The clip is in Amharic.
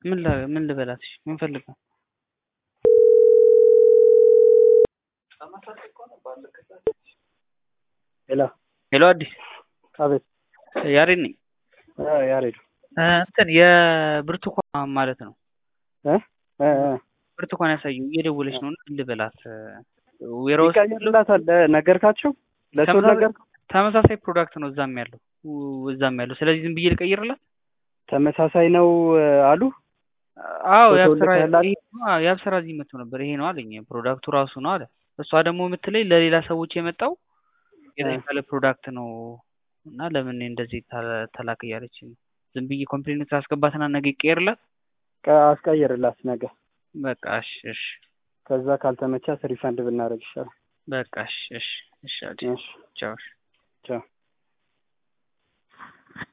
ምን ላ- ምን ልበላት? እሺ ምን ፈልጋ? ሄሎ ሄሎ አዲስ አቤት ያሬድ ነኝ። አ ያሬድ እ እንትን የብርቱካን ማለት ነው እ እ እ ብርቱካን ያሳየው እየደወለች ነው እና ምን ልበላት? ዌራውስ ይቀየርላታል ነገርካቸው ለሰው ተመሳሳይ- ነገር ተመሳሳይ ፕሮዳክት ነው እዛም ያለው ው- እዛም ያለው ስለዚህ ዝም ብዬ ልቀይርላት? ተመሳሳይ ነው እ አሉ አዎ ፎቶ የአብስራ ልከህላት? ይሄ ነው፣ አዎ፣ የአብስራ እዚህ መጥቶ ነበር ይሄ ነው አለኝ ፕሮዳክቱ ራሱ ነው አለ። እሷ ደግሞ የምትለኝ ለሌላ ሰዎች የመጣው የተሻለ ፕሮዳክት ነው እና ለምን እንደዚህ ተ- ተላክ እያለች ነው። ዝም ብዬ ኮምፕሌን ታስገባትና ነገ ይቀየርላት። ቀ- አስቀይርላት ነገ በቃ እሺ እሺ ከዛ ካልተመቻት ሪፈንድ ብናደርግ ይሻላል በቃ እሺ እሺ እሺ አዲ እሺ ቻው እሺ። ቻው